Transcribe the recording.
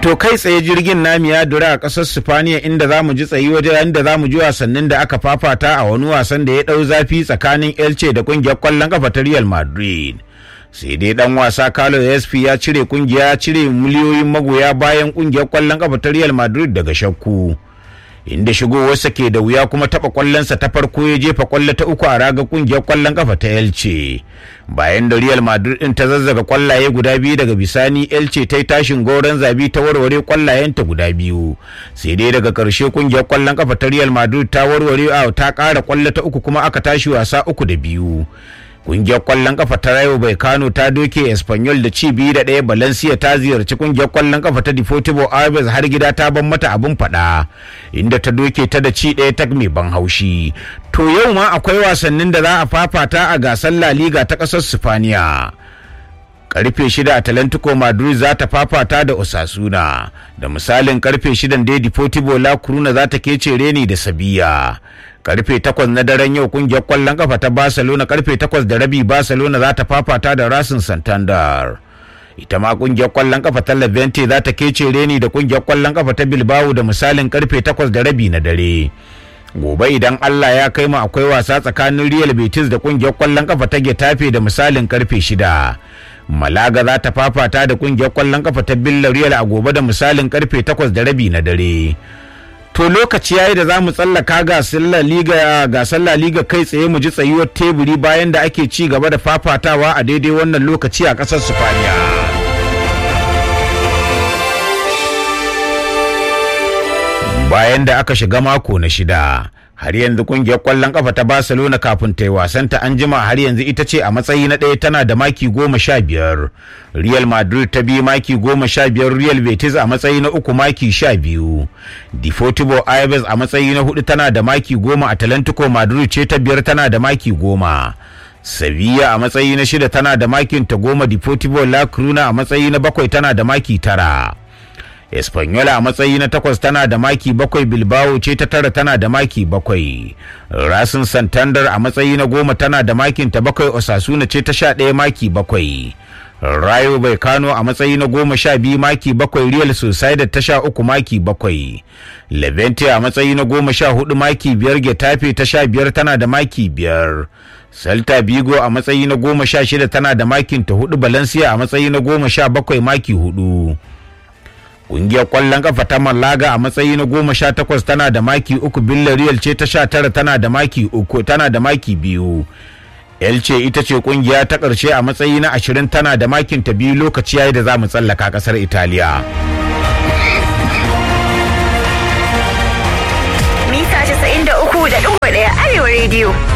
To kai tsaye jirgin nami ya dura a ƙasar Sifaniya inda za mu ji tsayi wajen inda za mu ji wasannin da aka fafata a wani wasan da ya ɗau zafi tsakanin Elche da ƙungiyar ƙwallon ƙafa ta Real Madrid. Sai dai ɗan wasa Carlos SP ya cire ƙungiya ya cire miliyoyin magoya bayan ƙungiyar ƙwallon ƙafa ta Real Madrid daga shakku. Inda shigowarsa ke da wuya kuma taɓa ƙwallonsa ta farko ya jefa ƙwallo ta uku a raga ƙungiyar ƙwallon ƙafa ta Elche. bayan da Real Madrid din ta zazzaga kwallaye guda biyu daga bisani Elche ta yi tashin goron zabi ta warware kwallayenta guda biyu sai dai daga karshe kungiyar kwallon kafa ta Real Madrid ta warware a ta kara kwallo ta uku kuma aka tashi wasa uku da biyu kungiyar kwallon kafa ta Rayo Vallecano ta doke Espanyol da ci biyu da ɗaya Valencia ta ziyarci kungiyar kwallon kafa ta Deportivo Alaves har gida ta ban mata abin faɗa inda ta doke ta da ci ɗaya ta mai ban haushi to yau ma akwai wasannin da za a fafata a gasar La Liga ta ƙasar Sifaniya. karfe shida Atlantico Madrid za ta fafata da Osasuna da misalin karfe shidan da Deportivo La Coruna za ta kece reni da Sabiya. karfe takwas na daren yau kungiyar kwallon kafa ta Barcelona karfe takwas da rabi Barcelona za ta fafata da Racing Santander. ita ma kungiyar kwallon kafa ta Levante za ta kece reni da kungiyar kwallon kafa ta Bilbao da misalin karfe takwas da rabi na dare. gobe idan Allah ya kai mu akwai wasa tsakanin Real Betis da kungiyar kwallon kafa ta Getafe da misalin karfe shida. Malaga za ta fafata da kungiyar kwallon kafa ta Villarreal a gobe da misalin karfe takwas da rabi na dare. To lokaci yayi da za mu tsallaka gasar La Liga gasar La Liga kai tsaye mu ji tsayuwar teburi bayan da ake ci gaba da fafatawa a daidai wannan lokaci a ƙasar Sifaniya. bayan da aka shiga mako na shida har yanzu kungiyar kwallon kafa ta barcelona kafin ta yi wasanta an jima har yanzu ita ce a matsayi na ɗaya tana da maki goma sha biyar real madrid ta biyu maki goma sha biyar real betis a matsayi na uku maki sha biyu deportivo alaves a matsayi na hudu tana da maki goma atlantico madrid ce ta biyar tana da maki goma Sevilla a matsayi na shida tana da makin ta goma deportivo la coruna a matsayi na bakwai tana da maki tara Espanyola a matsayi na takwas tana da maki bakwai Bilbao ce ta tara tana da maki bakwai. Rasin Santander a matsayi na goma tana da makin ta bakwai Osasuna ce ta sha ɗaya maki bakwai. Rayo bai kano a matsayi na goma sha biyu maki bakwai Real Sociedad ta sha uku maki bakwai. Levante a matsayi na goma sha hudu maki biyar Getafe ta sha biyar tana da maki biyar. Celta Vigo a matsayi na goma sha shida tana da makin ta hudu Valencia a matsayi na goma sha bakwai maki hudu. Ƙungiyar ƙwallon ƙafa ta Malaga a matsayi na goma sha takwas tana da maki uku Villarreal ce ta sha tara tana da maki uku tana da maki biyu. Elce ita ce ƙungiya ta ƙarshe a matsayi na ashirin tana da makin ta biyu lokaci yayi da za mu tsallaka ƙasar Italiya. Mita 93.1 Arewa Radio.